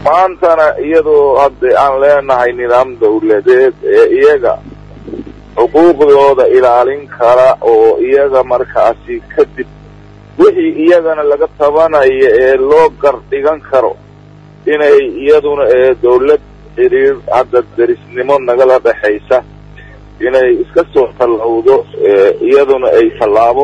maantana iyadoo hadda aan leenahay nidaam dawladeed ee iyaga xuquuqdooda ilaalin kara oo iyaga markaasi kadib wixii iyagana laga tabanayo ee loo gar dhigan karo inay iyaduna ee dawlad xiriir hadda derisnimo nagala dhexaysa inay iska soo tallawdo iyaduna ay tallaabo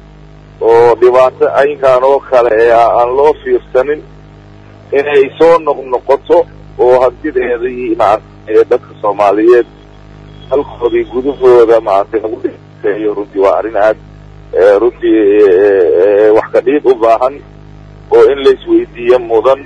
oo dhibaato aynkan oo kale ee aan loo fiirsanin inay soo noqnoqoto oo hantideedii maarata ee dadka soomaaliyeed halkoodii gudahooda maaragtay lagu dhexeeyo runtii waa arrin aad runtii wax ka dhiid u baahan oo in la isweydiiyo mudan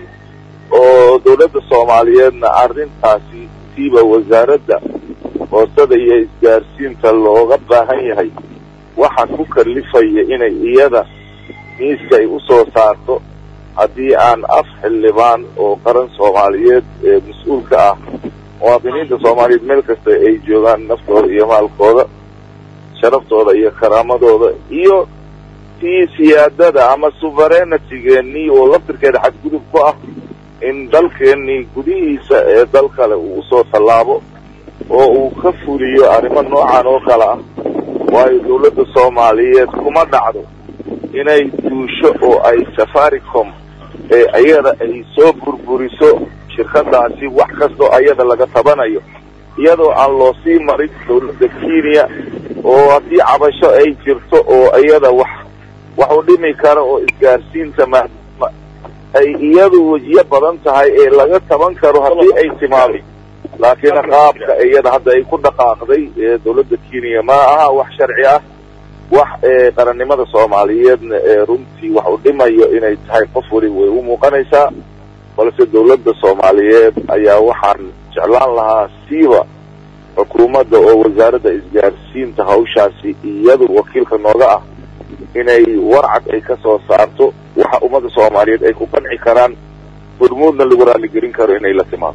oo dawladda soomaaliyeedna arrintaasi siiba wasaaradda hoosada iyo isgaarsiinta looga baahan yahay waxa ku kalifaya inay iyada miiska ay usoo saarto haddii aan af xildhibaan oo qaran soomaaliyeed ee mas-uulka ah muwaadiniinta soomaaliyeed meel kasta ay joogaan naftooda iyo maalkooda sharaftooda iyo karaamadooda iyo tii siyaadada ama suverenitygeenii oo laftirkeeda xadgudub ku ah in dalkeenii gudihiisa ee dal kale uu usoo tallaabo oo uu ka fuliyo arrimo noocan oo kale ah waayo dawladda soomaaliyeed kuma dhacdo inay duusho oo ay safaricom ee ayada ay soo burburiso shirkadaasi wax kastoo ayada laga tabanayo iyadoo aan loo sii marin dawladda kenya oo haddii cabasho ay jirto oo iyada wax wax u dhimi kara oo isgaarsiinta maadaama ay iyadu wejiyo badan tahay ee laga taban karo haddii ay timaado laakiin qaabka iyada hadda ay ku dhaqaaqday ee dawladda kenya ma aha wax sharci ah wax qarannimada soomaaliyeedna ee runtii wax u dhimayo inay tahay qof weliba way u muuqanaysaa balse dawladda soomaaliyeed ayaa waxaan jeclaan lahaa siiba xukuumadda oo wasaaradda isgaarsiinta hawshaasi iyadu wakiilka nooga ah inay warcad ay ka soo saarto waxa ummadda soomaaliyeed ay ku qanci karaan hormuudna lagu raaligelin karo inay la timaado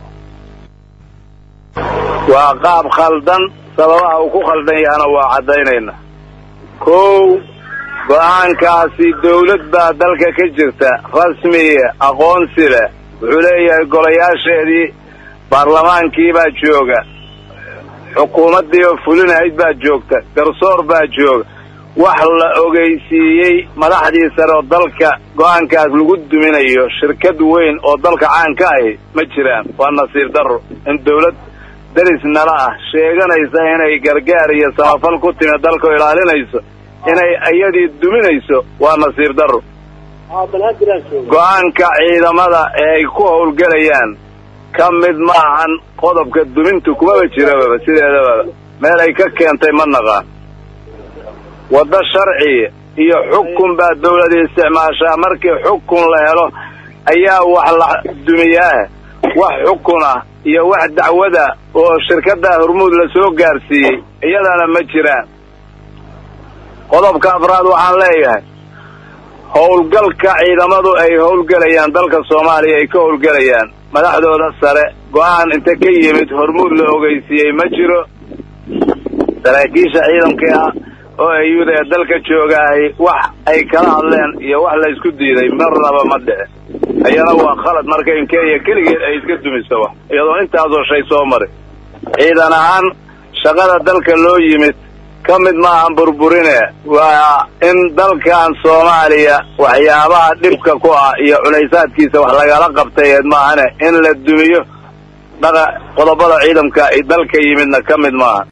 waa qaab khaldan sababaha uu ku khaldan yahana waa caddaynayna kow go-aankaasi dawlad baa dalka ka jirta rasmiya aqoonsi leh wuxuu leeyahay golayaasheedii baarlamaankii baa jooga xukuumaddii oo fulinahayd baa joogta garsoor baa jooga wax la ogeysiiyey madaxdii sare oo dalka go-aankaas lagu duminayo shirkad weyn oo dalka caan ka ahi ma jiraan waa nasiib darro in dawlad deris nala ah sheeganaysa inay gargaar iyo samafal ku timi dalka ilaalinayso inay iyadii duminayso waa nasiib darro go-aanka ciidamada ee ay ku howlgelayaan ka mid ma ahan qodobka dumintu kumaba jirababa sideedababa meel ay ka keentay ma naqaan waddo sharci iyo xukun baa dawlada isticmaashaa markii xukun la helo ayaa wax la dumiyaah wax xukun ah iyo wax dacwada oo shirkadda hormuud la soo gaarsiiyey iyadana ma jiraan qodobka afraad waxaan leeyahay howlgalka ciidamadu ay howlgelayaan dalka soomaaliya ay ka howlgelayaan madaxdooda sare go-aan inta ka yimid hormuud la ogeysiiyey ma jiro saraakiisha ciidanka ah oo ayuda ee dalka joogaahay wax ay kala hadleen iyo wax la isku diiday marnaba ma dhici ayana waa khalad marka in kenya keligeed ay iska dumiso wax iyadoo intaasoo shay soo maray ciidan ahaan shaqada dalka loo yimid ka mid maahan burburine waa in dalkan soomaaliya waxyaabaha dhibka ku ah iyo culaysaadkiisa wax lagala qabtayeed maahane in la dumiyo dhaqa qodobada ciidamka ay dalka yimidna ka mid maaha